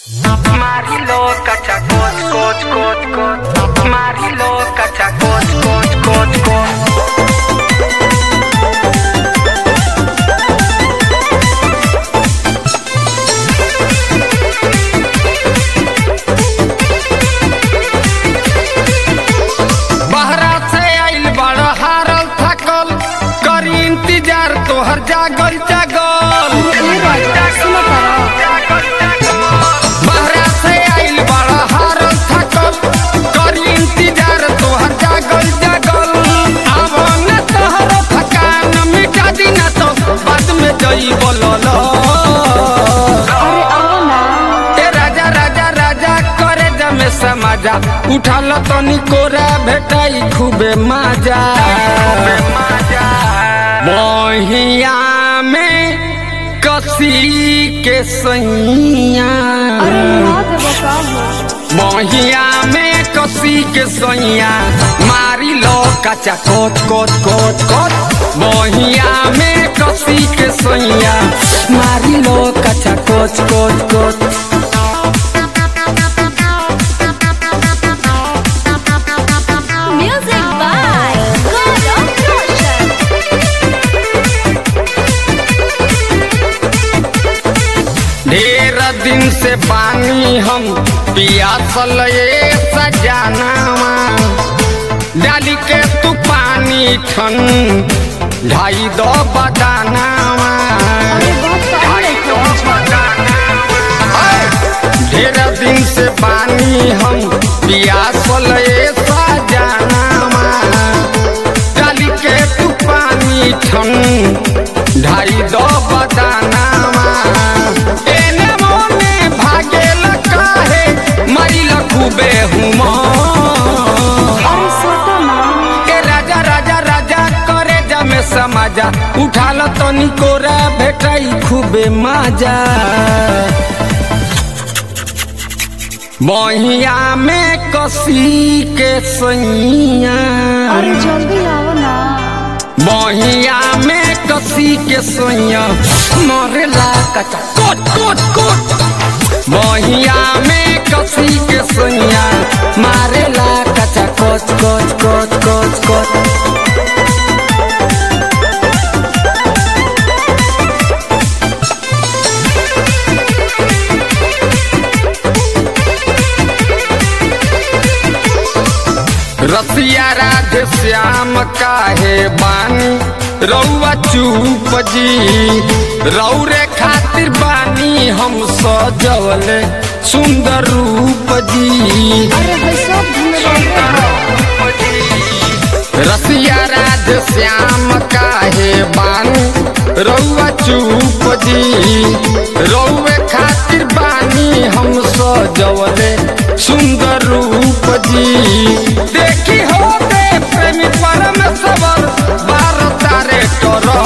Marilo, cacha, coch, coch, coch, coch. Marilo, cacha, coch, coch, coch, coch. बहरा से आइल बड़ हारल थकल करी इंतजार तोहर जागल जागल बहरा से आइल बड़ हारल थकल करी इंतजार तोहर जागल जागल अब न तोहर थकान मिटा दी न तो बाद में जई बोलल ए राजा राजा राजा करे जमे समाजा उठाल तनी कोरा भेटाई खूबे मजा बहिया में कसी के सैया बहिया में कसी के सैया मारी लो कचा कोच कोच कोच कोच बहिया में कसी के सैया मारी लो कचा कोच कोच कोच Music by Gaurav Roshan. ढेर दिन से पानी हम पियासल ये सजानावा डाली के तू पानी ठन ढाई दो बदानावा ढाई दो बदानावा। ढेर दिन से पानी हम पियासल ये सजानावा डाली के तू पानी ठन ढाई दो बदानावा एने मोने भागेल काहे मरिल खूबे हुमा के राजा राजा राजा करे जमे समाजा उठाल तनी कोरा भेटाई खूबे मजा बहिया में कसी के सैया अरे जल्दी आओ ना बहिया में कसी के सोइया मरेला कचा कोट कोट कोट बहिया में कसी के सोइया मारेला कचा कोच कोच कोच कोच कोच रसिया राधे श्याम काहे बानी रउआ चुप जी रौरे खातिर बानी हम सजवले सुंदर रूप जी अरे भाई सब धन्यवाद रसिया राधे श्याम काहे बानी रउआ चुप जी रउए खातिर बानी हम सजवले सुंदर रूप जी देखी हो दे प्रेमी परम सबर बार तारे करो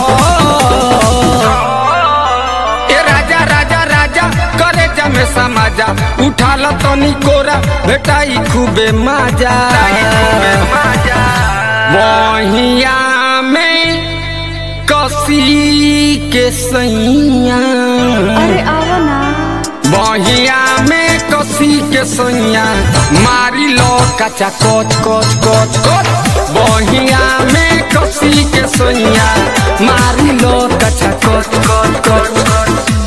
ए राजा राजा राजा करे जमे समाजा उठाल तनी कोरा भेटाई खूबे मजा बहिया में कसी के सैया अरे आओ ना बहिया में कसी के सैया मारी लो कचा कोच कोच कोच कोच बहिया में कसी के सैया मारी लो कचा कोच कोच कोच कोच